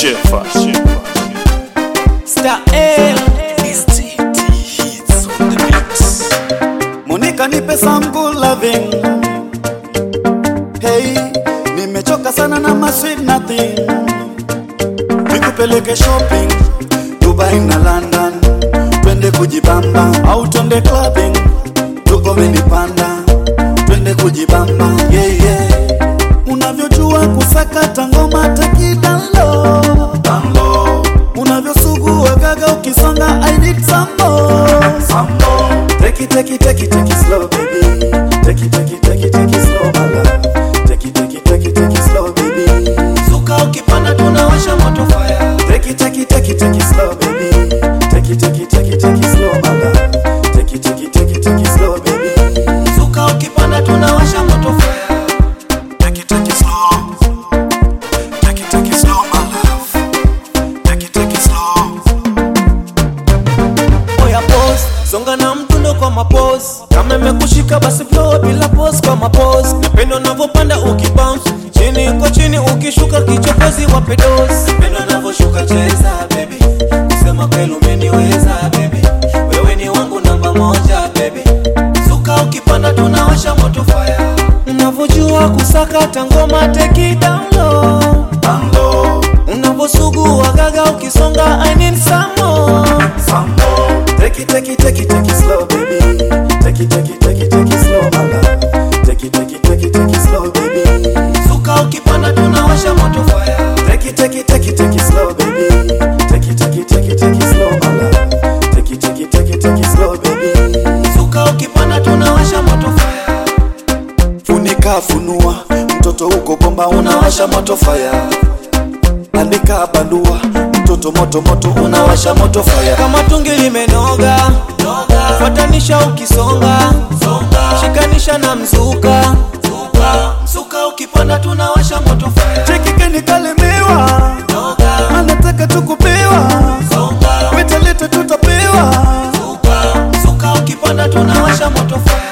Shefa, Shefa. Star L Monica nipe some good loving. Hey, nimechoka sana na my sweet nothing. Nikupeleke shopping Dubai na London, twende kujibamba au twende clubbing, tukome nipanda, twende kujibamba yeah, yeah. Unavyojua kusakata ngoma takidalo Tango. Unavyosugua gaga ukisonga I need some more Some more Take it, take it, take it, take it slow baby Take it, take it, take it, take it slow my love Take it, take it, take it, take it slow baby Suka ukipanda tunawasha moto fire Take it, take it, take it, take it slow baby Take it, take it, take it, take it slow my love Take it, take it, take it, take it slow baby Suka ukipanda tunawasha moto fire Take it, take it slow Take it, take it slow my love Take it, take it slow Oya pose Songa na mtundo kwa mapose Kama imekushika basi flow bila pose kwa mapose Napenda unavyopanda ukibounce Chini kwa chini ukishuka kichokozi wape dose Napenda unavyoshuka cheza baby Kusema kweli umeniweza baby Wewe ni wangu namba moja baby Suka ukipanda tunawasha moto fire Unavyojua kusakata ngoma take it down low Tango Unavyosugua gaga ukisonga I need some more Some more Take it, take it, take it, take it slow baby Take it, take it, take it, take it slow my love Take it, take it, take it, take it slow baby Suka ukipanda tunawasha moto fire Take it, take it, take it, take it slow, baby. Take it, take it, take it, take it slow, my love. Take it, take it, take it, take it slow, baby. Suka ukipanda tunawasha moto fire Funika, funua, mtoto uko bomba, unawasha moto fire. Andika, bandua, mtoto moto moto, unawasha moto fire. kama tungi limenoga fuatanisha ukisonga shikanisha na mzuka mzuka ukipanda tunawasha moto fire Cheki kalemewa, anataka tukupewa, wetaleta tutapewa. mzuka ukipanda tunawasha moto fire